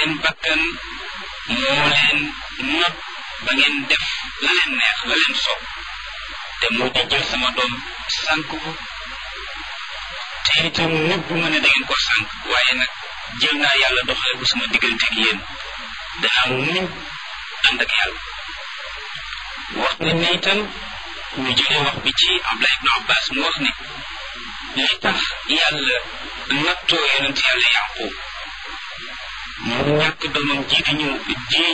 seen bakkan moo leen not ba ngeen def la leen neex la leen soob te moo di jël sama doom sànk ko te itam nëbbu ma ne da ngeen ko sànk waaye nag jël naa yàlla doxale ko sama diggante ak yéen danaa muñ ànd ak yàlla wax nañ ne itam ñu jëlee wax bi ci Abdullah ibn Abbas mu wax ne li tax yàlla nattoo yonent yàlla Yaqub mu ñàkk doomam ji di ñëw ji